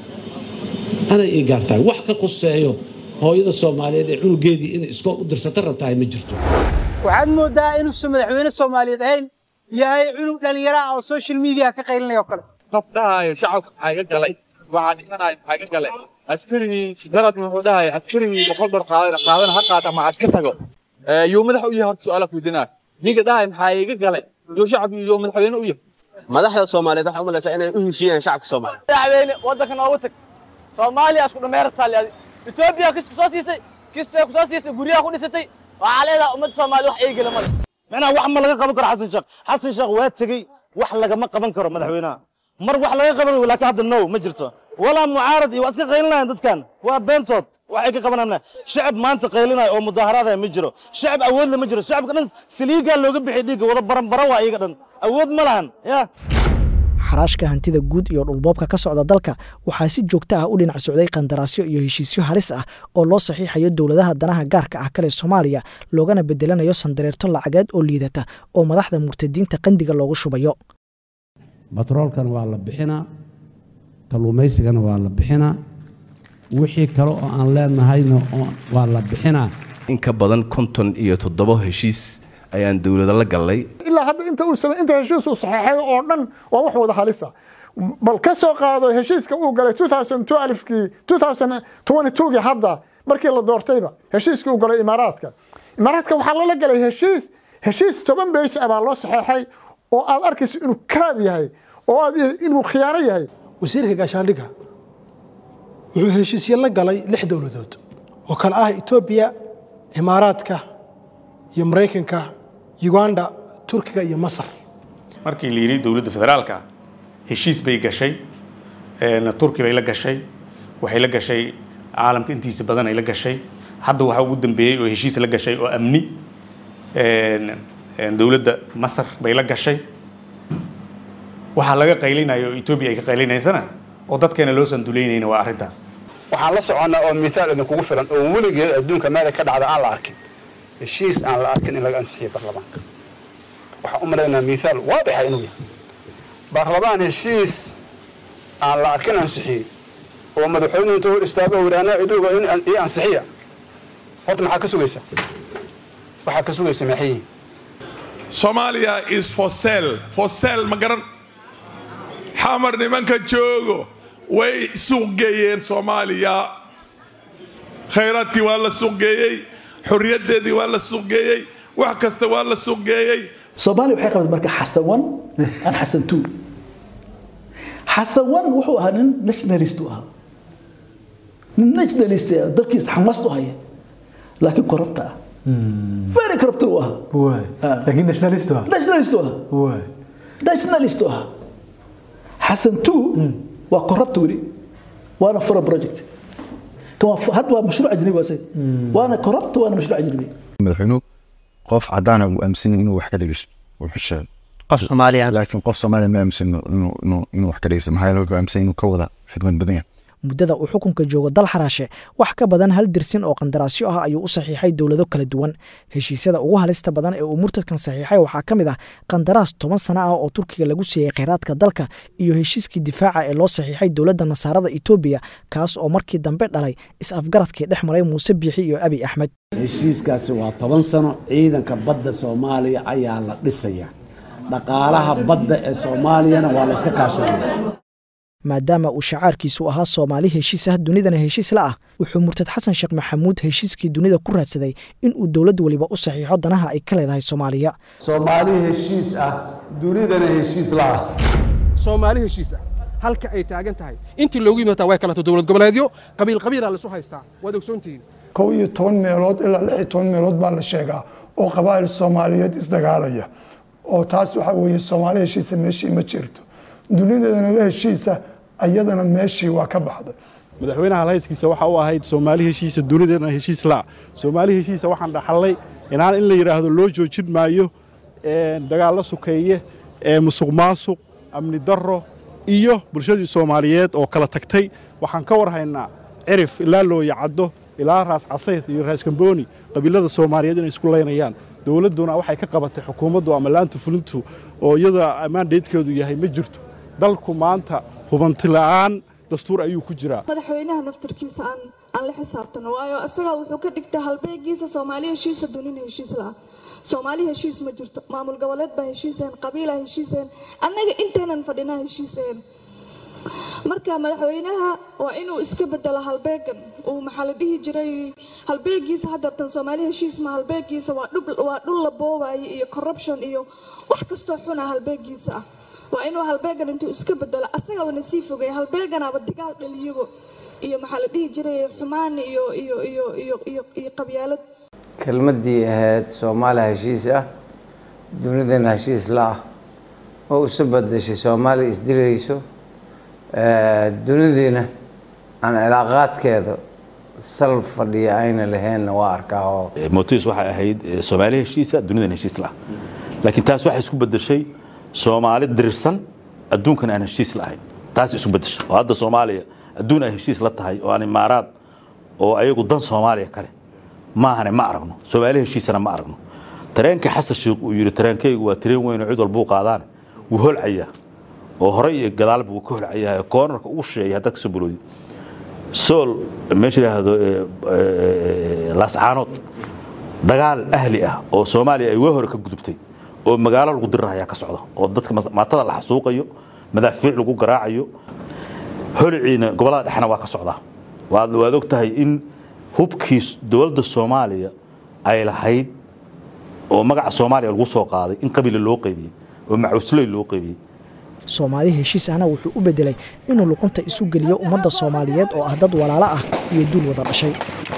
S24: anay ii gaartaa wax ka quseeyo hooyada soomaaliyeed ee cunugeedii inay iskool u dirsata rabtahay ma jirto
S25: waxaad moodaa inuusan madaxweyne soomaaliyeed ahayn yahay cunug dhalinyaro ah oo social media ka qaylinaya oo kale
S26: qof dhahayo shacabka maxaa iga galay waxaa dhimanayo maxaa iga galay askarigii darad wuxuu dhahay askarigii boqol bar qaadan qaadana ha qaata ama iska tago yuu madax u yahay horta su-aala kuydinaa ninka dhahay maxaa iga galay yuu shacab yuu madaxweyne u yahay
S27: madaxda soomaaliyeed waxaa u malaysaa inay u heshiiyaan shacabka soomaaliya
S28: madaxweyne waddanka noogu tag soomaaliya isku dhameertaa leeday etoobiya kiska soo siisay kistay ku soo siisay guryaha ku dhisatay waxaa leedahay ummadda soomaaliya wax eegala male
S29: macnaha wax ma laga qaban karo xasan sheekh xasan sheekh waa tegey wax lagama qaban karo madaxweynaha mar wax laga qaban laakiin hadda no ma jirto walaa mucaarad iyo waa iska qaylinayaan dadkan waa beentood waxay ka qabanayaan shacab maanta qaylinaya oo mudaaharaadaya ma jiro shacab awoodle ma jiro shacabka dhan saliigaa looga bixi dhiigga wada baranbaro waa iyaga dhan awood ma lahan ya
S5: xaraashka hantida guud iyo dhulboobka ka socda dalka waxaa si joogto ah u dhinac socday qandaraasyo iyo heshiisyo halis ah oo loo saxiixayo dowladaha danaha gaarka ah kale soomaaliya loogana bedelanayo sandareerto lacageed oo liidata oo madaxda murtadiinta qandiga loogu shubayo
S30: batroolkana waa la bixinaa kalluumaysigana waa la bixinaa wixii kale oo aan leenahayna waa la bixinaa
S31: in ka badan konton iyo toddoba heshiis ayaan dowlada la gallay
S32: ilaa hadda inta uu samay inta heshiis uu saxeexay oo dhan waa wax wada halisa bal ka soo qaado heshiiska uu galay 2012kii 2022kii hadda markii la doortayba heshiiskii uu galay imaaraadka imaaraadka waxaa lala galay heshiis heshiis toban beej ah baa loo saxeexay oo aad arkayso inuu karaab yahay oo aad inuu khiyaano yahay
S33: wasiirka gaashaandhigga
S4: wuxuu heshiisyo la galay lix dowladood oo kale ah etoobiya imaaraadka iyo maraykanka uganda turkiga iyo masar
S7: markii la yidhi dowladda federaalka heshiis bay gashay turki bay la gashay waxay la gashay caalamka intiisa badan ay la gashay hadda waxaa ugu dambeeyey oo heshiis la gashay oo amni dowladda masar bay la gashay waxaa laga qaylinaya oo etoobiya ay ka qaylinaysana oo dadkeena loo sanduleynayna waa arrintaas
S3: waxaan la soconnaa oo mithaal idinkugu filan oo weligeed adduunka meela ka dhacda aan la arkin heshiis aan la arkin in laga ansixiyo baarlamaanka waxaan u malaynaa mithaal waadixa inuu yahay baarlamaan heshiis aan la arkin ansixiyey oo madaxweynuhu inta hor istaago wiraanaa idooga ii ansixiya horta maxaa ka sugaysa waxaa ka sugaysa maxay yihiin
S8: Somalia is for sale for sale ma garan xamar nimanka joogo way suuq geeyeen Soomaaliya khayraadkii waa la suuq geeyey xorriyaddeedii waa la suuq geeyey wax kasta waa la suuq geeyey
S9: soomaaliya waxay qabatay marka xasan one aan xasan two xasan one wuxuu ahaa nin nationalist u ahaa nin nationalist ah dalkiisa xamaast u haya laakiin korabta ah very corrupt u ahaa
S6: laakiin nationalist ah
S9: nationalist u ahaa nationalist u ahaa xasan two waa corrupt weli waana fura project had waa mashruuc ajnabi waa waana corrupt waana mashruuc ajnabi
S10: madaxweynuhu qof cadaana uu aaminsan inuu wax ka dhegeysto wuxuu sheegay
S11: qof soomaaliya
S10: laakiin qof soomaaliya ma aaminsan inuu inuu inuu wax ka dhegeysto maxaa yeele wuxuu aaminsan inuu ka wada xikmad badan yahay
S5: muddada uu xukunka joogo dal xaraashe wax ka badan hal dirsin oo qandaraasyo ah ayuu u saxiixay dowlado kala duwan heshiisyada ugu halista badan ee uu murtadkan saxiixay waxaa ka mid ah qandaraas toban sano ah oo turkiga lagu siiyey kheyraadka dalka iyo heshiiskii difaaca ee loo saxiixay dowladda nasaarada etoobiya kaas oo markii dambe dhalay is-afgaradkii dhex maray muuse biixi iyo abi axmed
S30: heshiiskaasi waa toban sano ciidanka badda soomaaliya ayaa la dhisaya dhaqaalaha badda ee soomaaliyana waa la iska kaashanaya
S5: maadaama uu shacaarkiisu ahaa soomaali heshiis ah dunidana heshiis la ah wuxuu murtad xasan sheekh maxamuud heshiiskii dunida ku raadsaday in uu dowlad weliba u saxiixo danaha ay ka leedahay soomaaliya
S30: soomaali heshiis ah dunidana heshiis la ah
S12: soomaali heshiis ah halka ay taagan tahay intii loogu yimaata way kalato dowlad goboleedyo qabiil qabiilaa laisu haystaa waad ogsoontihiin
S13: kow iyo toban meelood ilaa lix iyo toban meelood baa la sheegaa oo qabaa'il soomaaliyeed isdagaalaya oo taas waxaa weeye soomaali heshiisa meeshii ma jirto dunideedana la heshiisa ayadana meeshii waa ka baxday
S14: madaxweynaha lahayskiisa waxa u ahayd soomaali heshiisa dunidana heshiis la soomaali heshiisa waxaan dhaxalnay inaan in la yidhaahdo loo joojin maayo dagaallo sukeeye musuq maasuq amni darro iyo bulshadii soomaaliyeed oo kala tagtay waxaan ka warhaynaa cirif ilaa looya caddo ilaa raas casayr iyo raas kambooni qabiilada soomaaliyeed inay isku laynayaan dowladduna waxay ka qabatay xukuumaddu ama laanta fulintu oo iyada mandatekeedu yahay ma jirto dalku maanta hubanti la'aan dastuur ayuu ku jiraa
S15: madaxweynaha naftarkiisa aan aan la xisaabtano waayo isagaa wuxuu ka dhigtaa halbeegiisa soomaali heshiisa dunina heshiis la'a soomaali heshiis ma jirto maamul goboleed baa heshiiseen qabiilaa heshiiseen annaga intaynan fadhinaa heshiiseen marka madaxweynaha waa inuu iska bedelo halbeegan uu maxaa la dhihi jiray halbeegiisa haddeertan soomaali heshiis ma halbeegiisa waa dhul waa dhul la boobayo iyo corruption iyo wax kastoo xuna halbeegiisa ah waa inuu halbeegan intuu iska bedelo asagabana sii fogeeya halbeeganaaba digaal dhaliyago iyo maxaa la dhihi jiray xumaan iyo iyo iyo iyo iyo iyo qabyaalad
S16: kelmaddii ahayd soomaaliya heshiis ah dunidana heshiis la ah oo isu badashay soomaaliya isdilayso dunidiina aan cilaaqaadkeeda sal fadhiya ayna laheenna waa arkaa oo
S17: mootis waxay ahayd soomaali heshiisa dunidan heshiis la ah laakiin taas waxay isku bedeshay soomaali dirirsan adduunkan aan heshiis la ahayn taas isu bedeshay oo hadda soomaaliya adduun ay heshiis la tahay oo aan imaaraad oo ayagu dan soomaaliya kale maahane ma aragno soomaali heshiisana ma aragno tareenka xasan sheekh uu yidhi tareenkaygu waa tareen weyn oo cid walbuu qaadaan wuu holcayaa oo horey iyo gadaalba wuu ka holcayaa koonarka ugu sheegay haddaad kasoo buloodi sool meesha yidhaahdo laascaanood dagaal ahli ah oo soomaaliya ay waa hore ka gudubtay oo magaalo lagu dirirahayaa ka socda oo dadka maatada la xasuuqayo madaafiic lagu garaacayo holiciina gobollada dhexna waa ka socdaa waad waad og tahay in hubkii dowladda soomaaliya ay lahayd oo magaca soomaaliya lagu soo qaaday in qabila loo qaybiyey oo macusley loo qaybiyey
S5: soomaali heshiis ahna wuxuu u beddelay inuu luqunta isu geliyo ummadda soomaaliyeed oo ah dad walaalo ah iyo duul wada dhashay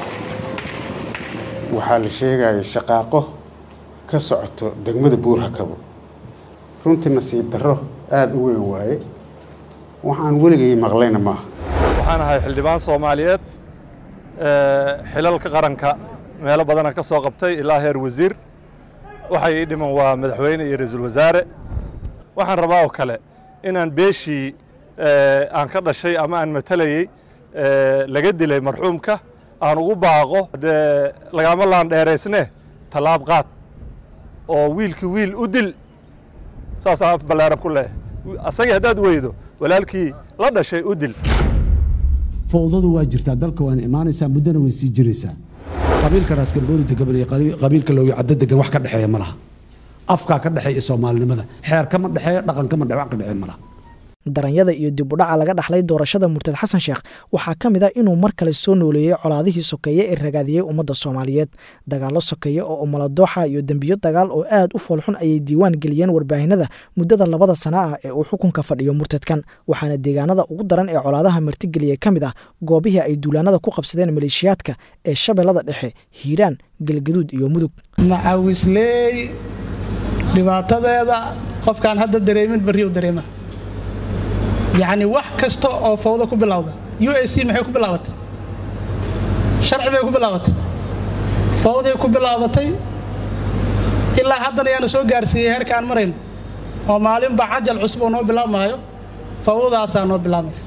S1: waxaa la sheegaya shaqaaqo ka socoto degmada buurhakabo runtii nasiib darro aada u weyn waaye waxaan weligay maqlayna maaha
S2: waxaan ahay xildhibaan soomaaliyeed xilalka qaranka meelo badana ka soo qabtay ilaa heer wasiir waxay ii dhiman waa madaxweyne iyo ra-iisul wasaare waxaan rabaa oo kale inaan beeshii aan ka dhashay ama aan matalayey laga dilay marxuumka aan ugu baaqo dee lagama laandheeraysne tallaab qaad oo wiilkii wiil u dil saasaan af ballaaran ku leehay asagii haddaad weydo walaalkii la dhashay u dil
S30: fowdadu waa jirtaa dalka waana imaanaysaa muddona way sii jiraysaa qabiilka raaskambooni degan iyo qabiilka loogi caddo degan wax ka dhexeeya ma laha afkaa ka dhexeeya soomaalinimada xeer kama dhexeeyo dhaqan kama dhex wax ka dhexeeya ma laha
S5: daranyada iyo dib u dhaca laga dhaxlay doorashada murtad xasan sheekh waxaa ka mid a inuu mar kale soo nooleeyey colaadihii sokeeye ee ragaadiyey ummadda soomaaliyeed dagaallo sokeeye oo umaladooxa iyo dembiyo dagaal oo aad u foolxun ayay diiwaan geliyeen warbaahinada muddada labada sana ah ee uu xukunka fadhiyo murtadkan waxaana deegaanada ugu daran ee colaadaha martigeliyey ka mid ah goobihii ay duulaanada ku qabsadeen maleeshiyaadka ee shabeellada dhexe hiiraan galgaduud iyo mudug
S11: macawisley dhibaatadeeda qofkaan hadda dareemin barriu dareema yacni wax kasta oo fawdo ku bilowda u s c maxay ku bilaabatay sharci bay ku bilaabatay fawday ku bilaabatay ilaa haddana yaana soo gaarsiiyey heerka aan marayno oo maalinba cajal cusub oo noo bilaabmaayo fawdadaasaa noo bilaabaysa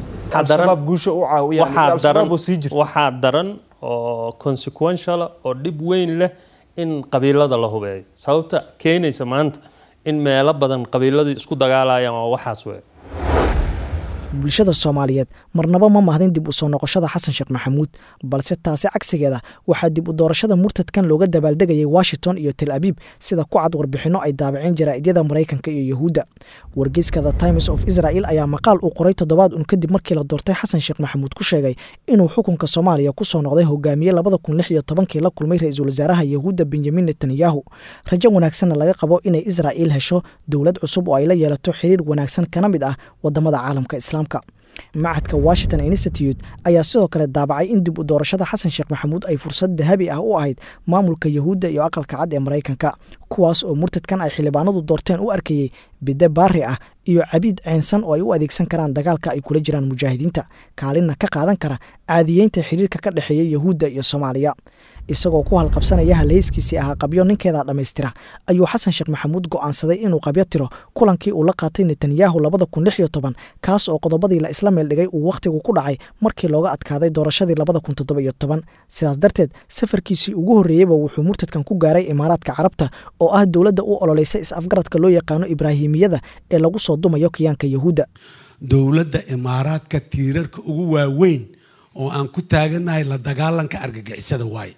S18: waxaa daran oo consequential oo dhib weyn leh in qabiilada la hubeeyo sababta keenaysa maanta in meelo badan qabiiladii isku dagaalayaan oo waxaas wey
S5: bulshada soomaaliyeed marnaba ma mahdin dib u soo noqoshada xasan sheekh maxamuud balse taasi cagsigeeda waxaa dib u doorashada murtadkan looga dabaaldegayay washington iyo tel abiib sida ku cad warbixinno ay daabaceen jaraa'idiyada maraykanka iyo yahuudda wargeyska the times of israel ayaa maqaal uu qoray toddobaad un kadib markii la doortay xasan sheekh maxamuud ku sheegay inuu xukunka soomaaliya ku soo noqday hogaamiye labada kun lix iyo tobankii la kulmay ra-iisul wasaaraha yahuudda benyamin netanyahu rajo wanaagsanna laga qabo inay israa'iil hesho dowlad cusub oo ay la yeelato xiriir wanaagsan kana mid ah wadamada caalamka islaamka macadka washington institute ayaa sidoo kale daabacay in dib u doorashada xasan sheekh maxamuud ay fursad dahabi ah u ahayd maamulka yahuudda iyo aqalka cad ee maraykanka kuwaas oo murtadkan ay xildhibaanadu doorteen u arkayey bidde baari ah iyo cabiid ceensan oo ay u adeegsan karaan dagaalka ay kula jiraan mujaahidiinta kaalinna ka qaadan kara caadiyeynta xiriirka ka dhexeeya yahuudda iyo soomaaliya isagoo ku halqabsanaya halhayskiisii ahaa qabyo ninkeeda dhammaystira ayuu xasan sheekh maxamuud go'aansaday inuu qabyo tiro kulankii uu la qaatay netanyahu labada kun lix iyo toban kaas oo qodobadii la isla meel dhigay uu wakhtigu ku dhacay markii looga adkaaday doorashadii labada kun toddoba iyo toban sidaas darteed safarkiisii ugu horreeyeyba wuxuu murtadkan ku gaaray imaaraadka carabta oo ah dowladda u ololeysa is-afgaradka loo yaqaano ibraahimiyada ee lagu soo dumayo kiyaanka yahuudda
S30: dowladda imaaraadka tiirarka ugu waaweyn oo aan ku taaganahay la dagaalanka argagixisada waaye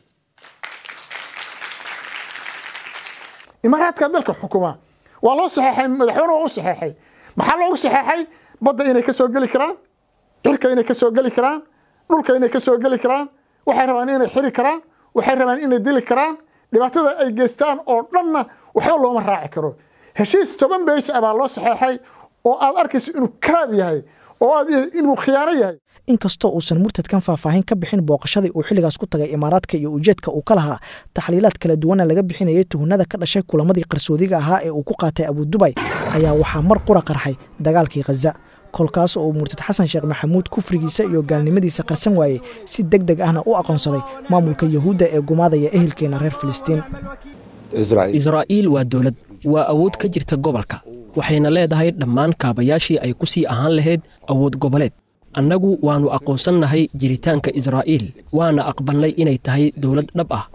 S32: imaaraadka dalka xukuma waa loo saxeexay madaxweyne waa u saxeexay maxaa loogu saxeexay badda inay ka soo geli karaan cirka inay ka soo geli karaan dhulka inay ka soo geli karaan waxay rabaan inay xiri karaan waxay rabaan inay dili karaan dhibaatada ay geystaan oo dhanna waxba looma raaci karo heshiis toban beesh ah baa loo saxeexay oo aad arkayso inuu karaab yahay oo aad inuu khiyaano yahay
S5: inkastoo uusan murtadkan faahfaahin ka bixin booqashadii uu xilligaas ku tagay imaaraadka iyo ujeedka uu ka lahaa taxliilaad kala duwana laga bixinayay tuhunada ka dhashay kulamadii qarsoodiga ahaa ee uu ku qaatay abudubay ayaa waxaa mar qura qarxay dagaalkii khaza kolkaas oo uu murtad xasan sheekh maxamuud kufrigiisa iyo gaalnimadiisa qarsan waayey si deg deg ahna u aqoonsaday maamulka yahuudda ee gumaadaya ehelkeena reer filistiin
S19: israa'iil waa dowlad waa awood ka jirta gobolka waxayna leedahay dhammaan kaabayaashii ay ku sii ahaan lahayd awood goboleed annagu waannu aqoonsannahay jiritaanka israa'iil waana aqbalnay inay tahay dowlad dhab ah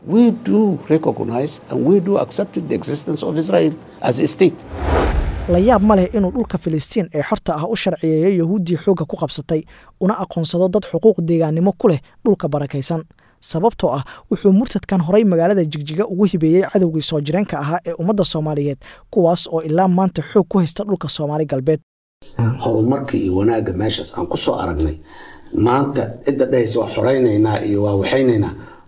S5: la yaab ma leh inuu dhulka filistiin ee xorta ah u sharciyeeyo yahuuddii xoogga ku qabsatay una aqoonsado dad xuquuq deegaannimo ku leh dhulka barakaysan sababtoo ah wuxuu murtadkan horay magaalada jigjiga ugu hibeeyey cadowgii soo jireenka ahaa ee ummadda soomaaliyeed kuwaas oo ilaa maanta xoog ku haysta dhulka soomaali galbeed
S20: horumarka iyo wanaagga meeshaas aan ku soo aragnay maanta cidda dhahaysa waa xoraynaynaa iyo waa waxaynaynaa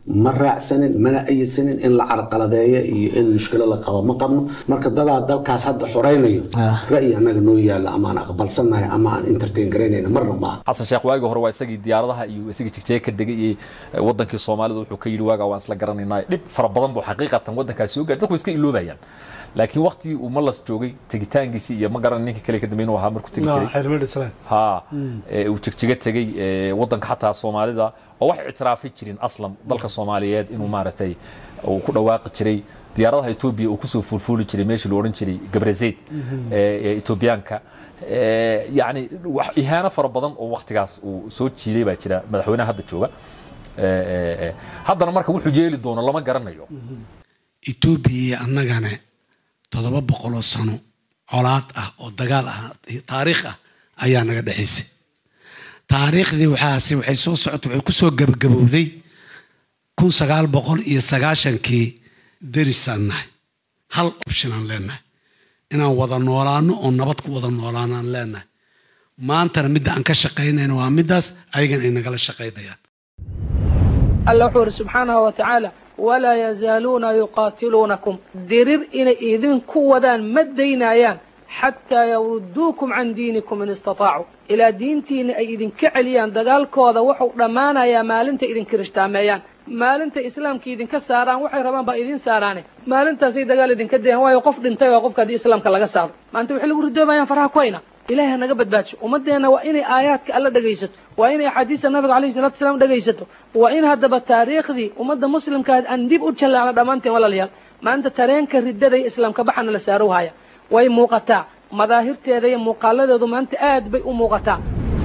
S20: ma raacsanin mana ayidsanin in la carqaladeeyo iyo in mushkilo la qabo ma qabno marka dadaa dalkaas hadda xoraynayo ra'yi annaga noo yaalla ama aan aqbalsannahay ama aan entertain garaynayna marna maaha
S4: xasan sheekh waagii hore waa isagii diyaaradaha iyo isagii jigjeeg ka degay iyo wadankii soomaalida wuxuu ka yidhi waagaa waan isla garanaynaa dhib fara badan buu xaqiiqatan wadankaas soo gaaray dadku iska iloobayaan laakiin waqtigii uu malas joogay tegitaankiisii iyo ma garan ninka kale ka dambeyn ahaa markuu tegi jiray ha uu jigjiga tegey wadanka xataa soomaalida oo wax ictiraafi jirin aslam dalka soomaaliyeed inuu maaragtay uu ku dhawaaqi jiray diyaaradaha etoobiya uu kusoo fuulfuuli jiray meeshii la odhan jiray gabrazeyd ee etoobiyaanka yacni ihaano fara badan oo waqtigaas uu soo jiiday baa jira madaxweynaha hadda jooga haddana marka wuxuu yeeli doono lama garanayo
S30: etoobiya iyo annagana toddoba boqoloo sano colaad ah oo dagaal ah taariikh ah ayaa naga dhexaysay taariikhdii waxaasi waxay soo socotay waxay kusoo gabagabowday kun sagaal boqol iyo sagaashankii derisaan nahay hal option aan leenahay inaan wada noolaano oo nabad ku wada noolaanaan leenahay maantana midda aan ka shaqaynayna waa middaas ayagan ay nagala shaqaynayaan
S7: alla wuxuu yidhi subxaanahu wa tacaala walaa yazaaluuna yuqaatiluunakum dirir inay idinku wadaan ma daynayaan xataa yawruduukum can diinikum in istataacu ilaa diintiina ay idinka celiyaan dagaalkooda wuxuu dhammaanayaa maalinta idin kirishhtaameeyaan maalinta islaamka idinka saaraan waxay rabaan baa idin saaraane maalintaasay dagaal idinka dayaan waayo qof dhintay waa qofka haddii islaamka laga saaro maanta waxay lagu ridoobayaan faraha ku hayna ilaahay ha naga badbaajo ummadeenna waa inay aayaadka alla dhegaysato waa inay axaadiista nabiga calayhi salatu wasalaam dhegaysato waa in haddaba taariikhdii ummadda muslimka aan dib u jallaacno dhammaanteen walaalayaal maanta tareenka riddada iyo islaamka baxana la saaro haya way muuqataa madaahirteeda iyo muuqaaladeedu maanta aad bay u muuqataa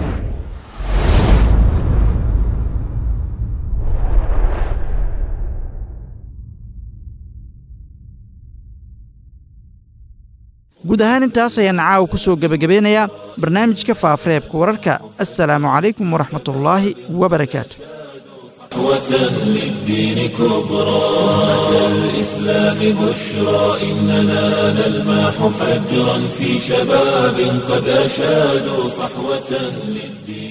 S21: guud ahaan intaas ayaan caawa ku soo gebagabeynayaa barnaamijka faafareebka wararka assalaamu calaykum waraxmatullaahi wabarakaatu
S22: صحوة للدين كبرى أتى الإسلام بشرى إننا نلمح فجرا في شباب قد أشادوا صحوة للدين